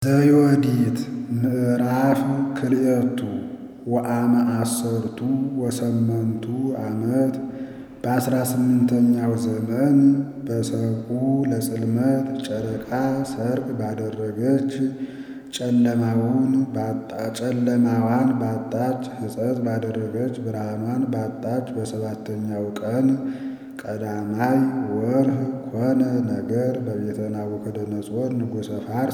ዘዮዲት ምዕራፍ ክልኤቱ ወአመ አሰርቱ ወሰመንቱ ዓመት በአስራ ስምንተኛው ዘመን በሰቁ ለጽልመት ጨረቃ ሰርቅ ባደረገች ጨለማዋን ባጣች ሕፀት ባደረገች ብርሃኗን ባጣች በሰባተኛው ቀን ቀዳማይ ወርህ ኮነ ነገር በቤተ ናቡከደነፆር ንጉሠ ፋርስ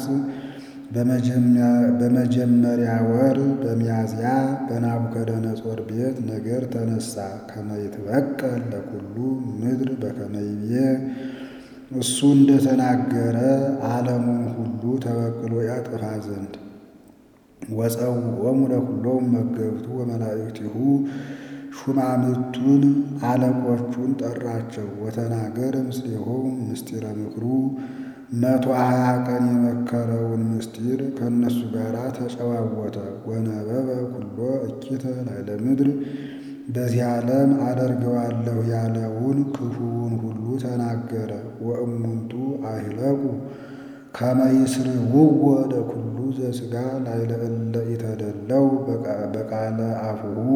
በመጀመሪያ ወር በሚያዝያ በናቡከደነፆር ቤት ነገር ተነሳ። ከመ ይትበቀል ለኩሉ ምድር በከመ ይቤ እሱ እንደተናገረ ዓለሙን ሁሉ ተበቅሎ ያጠፋ ዘንድ ወፀውዖሙ ለኵሎሙ መገብቱ ወመላእክቲሁ ሹማምቱን አለቆቹን ጠራቸው። ወተናገረ ምስሌሆሙ ምስጢረ ምክሩ መቶ ሀያ ቀን የመከረውን ምስጢር ከእነሱ ጋር ተጨዋወተ። ወነበበ ኩሎ እኪተ ላዕለ ምድር በዚህ ዓለም አደርገዋለሁ ያለውን ክፉውን ሁሉ ተናገረ። ወእሙንቱ አሂለቁ ከመ ይስርውዎ ለኵሉ ዘሥጋ ላዕለ እለ ኢተደለው በቃለ አፉሁ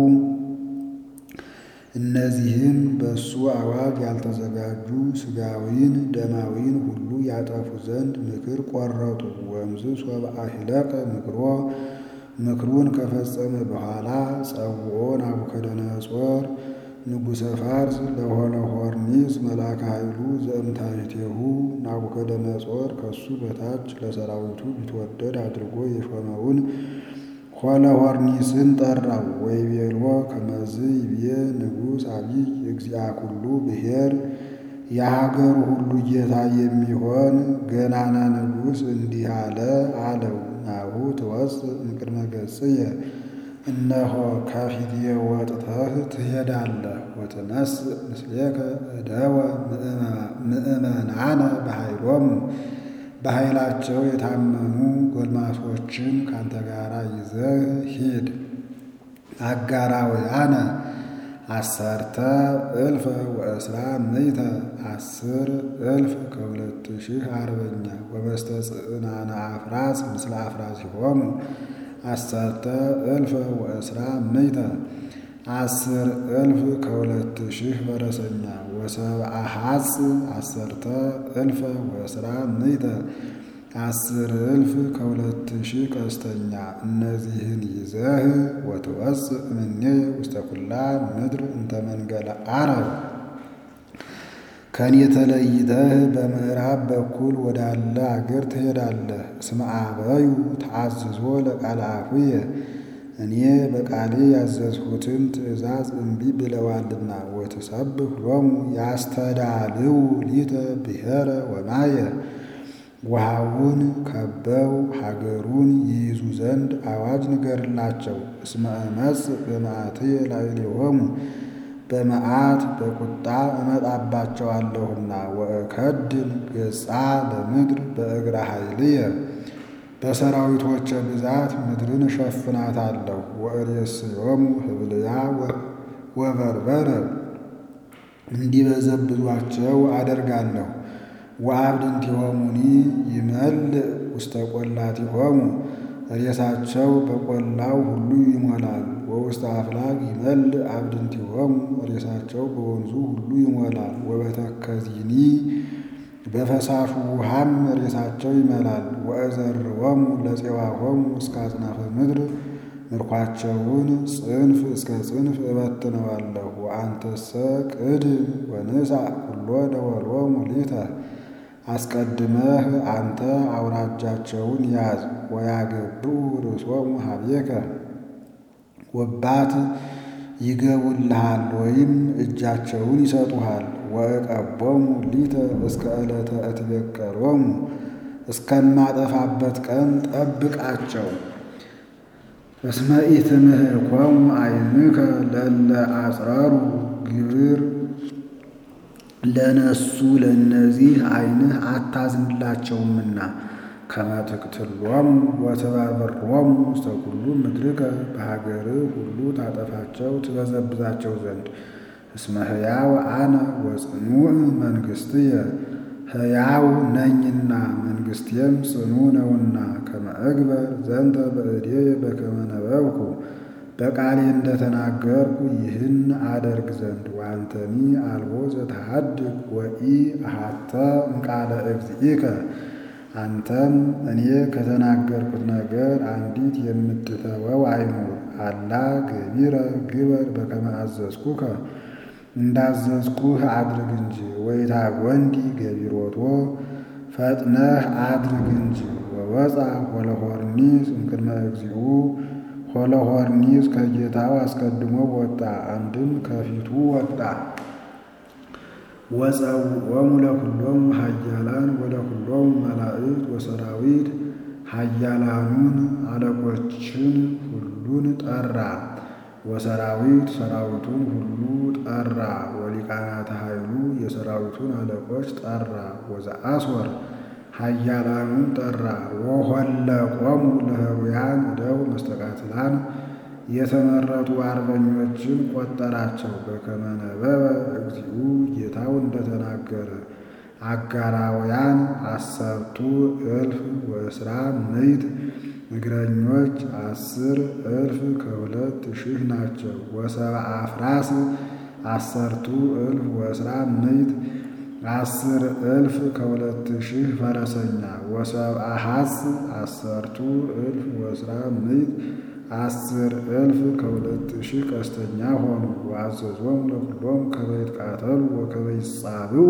እነዚህም በእሱ አዋጅ ያልተዘጋጁ ሥጋዊን ደማዊን ሁሉ ያጠፉ ዘንድ ምክር ቆረጡ። ወእምዝ ሶበ አሂለቀ ምክሮ ምክሩን ከፈጸመ በኋላ ጸውዖ ናቡከደነፆር ንጉሠ ፋርስ ለሆሎሖርኒስ መልአከ ኃይሉ ዘእምታሕቴሁ ናቡከደነፆር ከሱ በታች ለሰራዊቱ ቢትወደድ አድርጎ የሾመውን ሆሎሖርኒስን ጠራው። ወይቤሎ ከመዝ ይቤ ንጉሥ አቢይ እግዚአ ኩሉ ብሔር የሀገሩ ሁሉ ጌታ የሚሆን ገናና ንጉሥ እንዲህ አለ አለው። ናሁ ትወፅእ እምቅድመ ገጽየ እነሆ ከፊቴ ወጥተህ ትሄዳለህ። ወትነስእ ምስሌከ እደወ ምእመናነ በኃይሎሙ በኃይላቸው የታመኑ ጎልማሶችን ካንተ ጋር ይዘህ ሂድ። አጋራውያነ አሰርተ እልፈ ወእስራ ምእተ አስር እልፍ ከሁለት ሺህ አርበኛ ወበስተ ጽዕናነ አፍራስ ምስለ አፍራሲሆሙ አሰርተ እልፈ ወእስራ ምእተ አስር እልፍ ከሁለት ሺህ ፈረሰኛ ወሰብአ ሐጽ አሰርተ እልፈ ወእስራ ምእተ አስር እልፍ ከሁለት ሺህ ቀስተኛ እነዚህን ይዘህ ወትወፅእ እምኔ ውስተ ኩላ ምድር እንተ መንገለ ዓረብ ከኔ ተለይተህ በምዕራብ በኩል ወዳለ አገር ትሄዳለህ። እስመ አበዩ ተአዝዞ ለቃለ አፉየ እኔ በቃሌ ያዘዝሁትን ትእዛዝ እምቢ ብለዋልና። ወትሰብክ ሎሙ ያስተዳልው ሊተ ብሔረ ወማየ ውሃውን ከበው ሀገሩን ይይዙ ዘንድ አዋጅ ንገርላቸው። እስመ እመጽእ በመዓትየ ላዕሌሆሙ በመዓት በቁጣ እመጣባቸዋለሁና። ወእከድን ገጻ ለምድር በእግረ ኃይልየ በሰራዊቶቼ ብዛት ምድርን እሸፍናታለሁ። ወእሬስዮሙ ህብልያ ወበርበረ እንዲበዘብዟቸው አደርጋለሁ። ወአብድንቲሆሙኒ ይመልእ ውስተ ቈላቲሆሙ ሬሳቸው በቈላው ሁሉ ይሞላል። ወውስተ አፍላግ ይመልእ አብድንቲሆሙ ሬሳቸው በወንዙ ሁሉ ይሞላል። ወበተከዚኒ በፈሳሹ ውሃም ሬሳቸው ይመላል። ወእዘርዎሙ ለፄዋሆሙ እስከ አጽናፈ ምድር ምርኳቸውን ጽንፍ እስከ ጽንፍ እበትነዋለሁ። ወአንተሰ ቅድም ወንሣእ ኩሎ ደወሎሙ ሊተ አስቀድመህ አንተ አውራጃቸውን ያዝ። ወያገብኡ ርእሶሙ ኀቤከ ወባት ይገቡልሃል ወይም እጃቸውን ይሰጡሃል። ወእቀቦሙ ሊተ እስከ ዕለተ እትቤቀሎሙ እስከማጠፋበት ቀን ጠብቃቸው። እስመ ኢትምህኮሙ ዓይንከ ለእለ አጽረሩ ግብር ለነሱ ለእነዚህ ዓይንህ አታዝንላቸውምና። ከመ ትቅትሎሙ ወትበርብሮሙ ውስተ ኩሉ ምድርከ በሀገርህ ሁሉ ታጠፋቸው ትበዘብዛቸው ዘንድ። እስመ ሕያው አነ ወጽኑዕ መንግሥትየ ሕያው ነኝና መንግሥቴም ጽኑ ነውና ከመ እግበር ዘንተ በእዴየ በከመ ነበብኩ በቃሌ እንደተናገርኩ ይህን አደርግ ዘንድ ዋንተኒ አልቦ ዘተሃድግ ወኢ አሃተ እምቃለ እግዚእከ አንተም እኔ ከተናገርኩት ነገር አንዲት የምትተወው አይኑር። አላ ገቢረ ግበር በከመ አዘዝኩከ እንዳዘዝኩህ አድርግ እንጂ ወይታ ወንዲ ገቢሮቶ ፈጥነህ አድርግ እንጂ ወወፃ ሆለሆርኒስ እምቅድመ እግዚኡ ሆለሆርኒስ ከጌታው አስቀድሞ ወጣ፣ አንድም ከፊቱ ወጣ። ወፀውዖሙ ለኩሎሙ ኃያላን ወለኩሎሙ መላእክት ወሰራዊት ኃያላኑን አለቆችን ሁሉን ጠራ። ወሰራዊት ሰራዊቱን ሁሉ ጠራ። ወሊቃናተ ኃይሉ የሰራዊቱን አለቆች ጠራ። ወዘአስወር ኃያላኑን ጠራ። ወሆለቆሙ ለህሩያን እደው መስተቃትላን የተመረጡ አርበኞችን ቆጠራቸው። በከመ ነበበ እግዚኡ ጌታው እንደተናገረ አጋራውያን አሰርቱ እልፍ ወእስራ ምዕት እግረኞች አስር እልፍ ከሁለት ሺህ ናቸው። ወሰብአ አፍራስ አሰርቱ እልፍ ወእስራ ምዕት አስር እልፍ ከሁለት ሺህ ፈረሰኛ። ወሰብአ ሐስ አሰርቱ እልፍ ወእስራ ምዕት አስር እልፍ ከሁለት ሺህ ቀስተኛ ሆኑ። ወአዘዞሙ ለኩሎሙ ከመ ይትቃተሉ ወከመ ይጻብኡ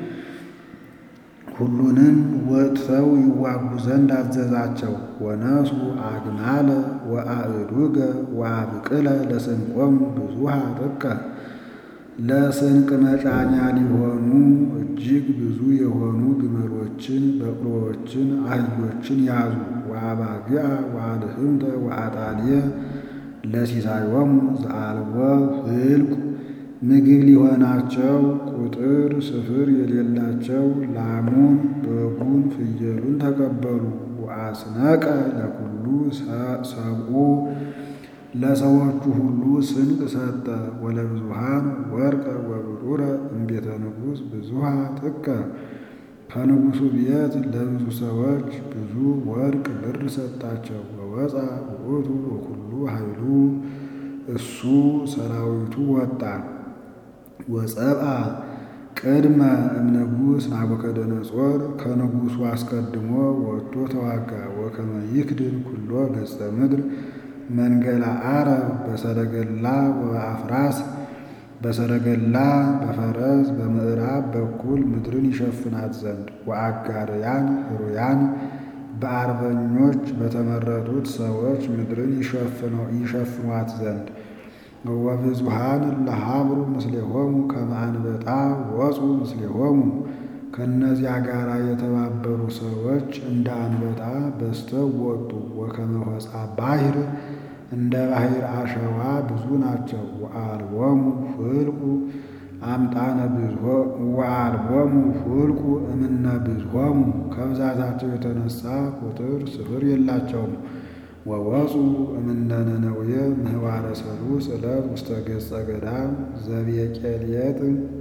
ሁሉንም ወጥተው ይዋጉ ዘንድ አዘዛቸው። ወነሱ አግማለ ወአእዱገ ወአብቅለ ለስንቆሙ ብዙሃ ጥቀ ለስንቅ መጫኛ ሊሆኑ እጅግ ብዙ የሆኑ ግመሎችን፣ በቅሎዎችን፣ አህዮችን ያዙ። ወአባግዓ ወአልህምተ ወአጣልየ ለሲሳዮሙ ዘአልቦ ህልቁ ምግብ ሊሆናቸው ቁጥር ስፍር የሌላቸው ላሙን፣ በጉን፣ ፍየሉን ተቀበሉ። ወአስነቀ ለኩሉ ሰብኡ ለሰዎቹ ሁሉ ስንቅ ሰጠ። ወለብዙሃን ወርቀ ወብሩረ እምቤተ ንጉሥ ብዙሃ ጥቀ ከንጉሡ ቤት ለብዙ ሰዎች ብዙ ወርቅ ብር ሰጣቸው። ወወፃ ውእቱ ወኩሉ ኃይሉ እሱ ሰራዊቱ ወጣ። ወጸብአ ቅድመ እምንጉሥ ናቡከደነጾር ከንጉሡ አስቀድሞ ወጥቶ ተዋጋ። ወከመ ይክድን ኩሎ ገጸ ምድር መንገላ አረብ በሰረገላ ወበአፍራስ በሰረገላ በፈረስ በምዕራብ በኩል ምድርን ይሸፍናት ዘንድ ወአጋርያን ህሩያን በአርበኞች በተመረጡት ሰዎች ምድርን ይሸፍኗት ዘንድ ወብዙሃን ለሀብሩ ምስሌሆሙ ከመ አንበጣ ወፁ ምስሌሆሙ ከእነዚያ ጋር የተባበሩ ሰዎች እንደ አንበጣ በዝተው ወጡ። ወከመ ሆፃ ባሕር እንደ ባሕር አሸዋ ብዙ ናቸው። ወአልቦሙ ፍልቁ አምጣነ ወአልቦሙ ፍልቁ እምነ ብዙሆሙ ከብዛታቸው የተነሳ ቁጥር ስፍር የላቸውም። ወወፁ እምነ ነነውየ ምህዋረ ሰሉስ ዕለት ውስተ ገጸ ገዳም ዘቤቄልየት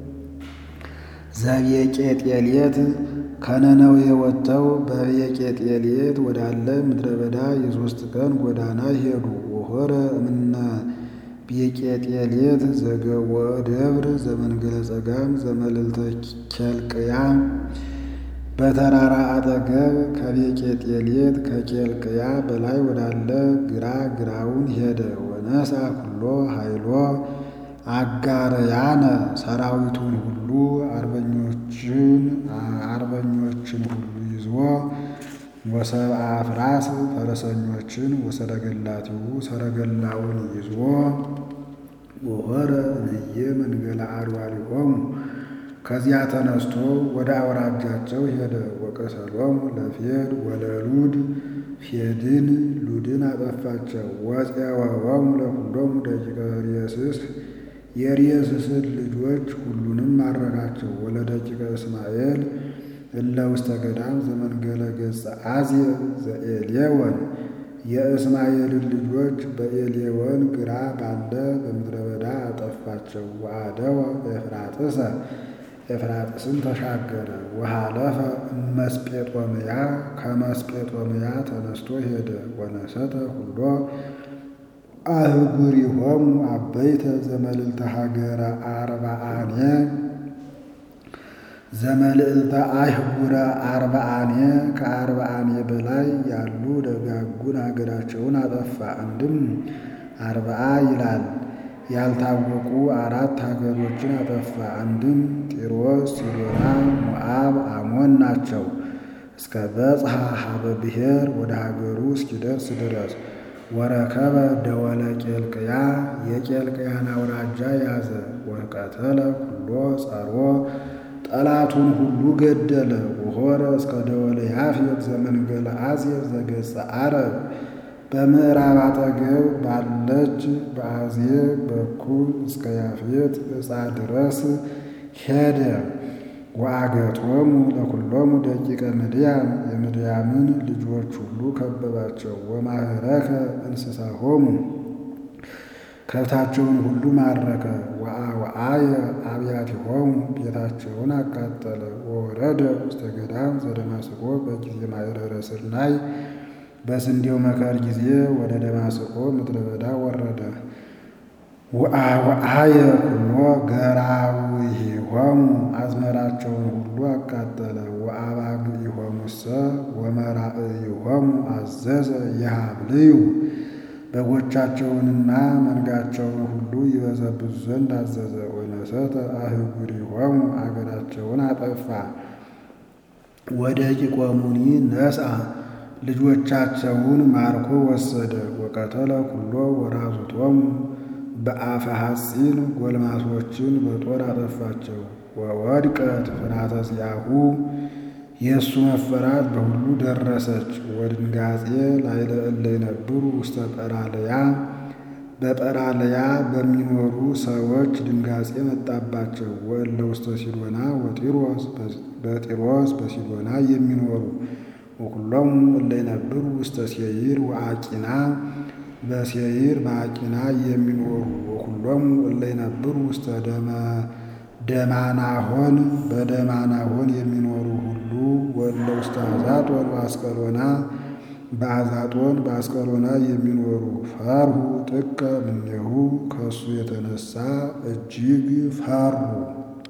ዘቤቄጤልየት ከነነዌ ወጥተው በቤቄጤልየት ወዳለ ምድረ በዳ የሦስት ቀን ጎዳና ሄዱ። ወሆረ እምነ ቤቄጤልየት ዘገወ ደብር ዘመንገለ ጸጋም ዘመልዕልተ ኬልቅያ በተራራ አጠገብ ከቤቄጤልየት ከኬልቅያ በላይ ወዳለ ግራ ግራውን ሄደ። ወነሳ ኩሎ ኃይሎ አጋርያነ ሰራዊቱን ሁሉ አርበኞችን አርበኞችን ሁሉ ይዞ ወሰብአ አፍራስ ፈረሰኞችን ወሰረገላቲሁ ሰረገላውን ይዞ ወሆረ እምዬ መንገለ አድዋሊሆሙ ከዚያ ተነስቶ ወደ አውራጃቸው ሄደ። ወቀሰሎሙ ለፌድ ወለሉድ ፌድን ሉድን አጠፋቸው። ወፄወወሙ ለኩሎሙ ደቂቀ ሬስስ የሬስስን ልጆች ሁሉንም ማረካቸው። ወለደቂቀ እስማኤል እለ ውስተ ገዳም ዘመንገለ ገጸ አዝየ ዘኤሌወን የእስማኤልን ልጆች በኤሌወን ግራ ባለ በምድረ በዳ አጠፋቸው። ወአደወ ኤፍራጥሰ ኤፍራጥስን ተሻገረ። ወሃለፈ መስጴጦምያ ከመስጴጦምያ ተነስቶ ሄደ። ወነሰተ ሁሎ አህጉሪሆሙ አበይተ ዘመልዕልተ ሀገረ አርባአኔ ዘመልዕልተ አህጉረ አርባአኔ ከአርባአኔ በላይ ያሉ ደጋጉን ሀገራቸውን አጠፋ። አንድም አርባአ ይላል ያልታወቁ አራት ሀገሮችን አጠፋ። አንድም ጢሮስ፣ ሲዶና፣ ሞዓብ፣ አሞን ናቸው። እስከ በጽሐ ሀበ ብሔር ወደ ሀገሩ እስኪደርስ ድረስ ወረከበ ደወለ ቄልቅያ የቄልቅያን አውራጃ ያዘ። ወቀተለ ኩሎ ጸሮ ጠላቱን ሁሉ ገደለ። ወሆረ እስከ ደወለ ያፌት ዘመንገለ አዜብ ዘገጸ አረብ በምዕራብ አጠገብ ባለች በአዜብ በኩል እስከ ያፌት ዕፃ ድረስ ሄደ። ወአገቶሙ ለኩሎሙ ደቂቀ ምድያም የምድያምን ልጆች ሁሉ ከበባቸው። ወማህረከ እንስሳሆሙ ከብታቸውን ሁሉ ማረከ። ወአወአየ አብያቲሆሙ ቤታቸውን አቃጠለ። ወወረደ ውስተ ገዳም ዘደማስቆ በጊዜ ማይረረ ስርናይ በስንዴው መከር ጊዜ ወደ ደማስቆ ምድረ በዳ ወረደ። ወአወአየ ኩሎ ገራዊሆሙ አዝመራቸውን ሁሉ አቃጠለ። ወአባግዒሆሙሰ ወመራእይሆሙ አዘዘ ይሃብልዩ በጎቻቸውንና መንጋቸውን ሁሉ ይበዘብዙ ዘንድ አዘዘ። ወነሰተ አህጉሪሆሙ አገራቸውን አጠፋ። ወደቂቆሙኒ ነስአ ልጆቻቸውን ማርኮ ወሰደ። ወቀተለ ኩሎ ወራዙቶሙ በአፈ ሐጺን ጎልማሶችን በጦር አጠፋቸው። ወወድቀት ፍርሃተ ዚአሁ የእሱ መፈራት በሁሉ ደረሰች። ወድንጋጼ ላዕለ እለ ይነብሩ ውስተ ጰራልያ በጰራልያ በሚኖሩ ሰዎች ድንጋጼ መጣባቸው። ወእለ ውስተ ሲዶና ወጢሮስ በጢሮስ በሲዶና የሚኖሩ ወኩሎሙ እለ ይነብሩ ውስተ ሴይር ወአቂና በሴይር በአቂና የሚኖሩ ወኩሎሙ እለ ይነብሩ ውስተ ደማናሆን በደማናሆን የሚኖሩ ሁሉ ወእለ ውስተ አዛጦን በአስቀሎና በአዛጦን በአስቀሎና የሚኖሩ ፈርሁ ጥቀ እምኔሁ ከእሱ የተነሳ እጅግ ፈሩ።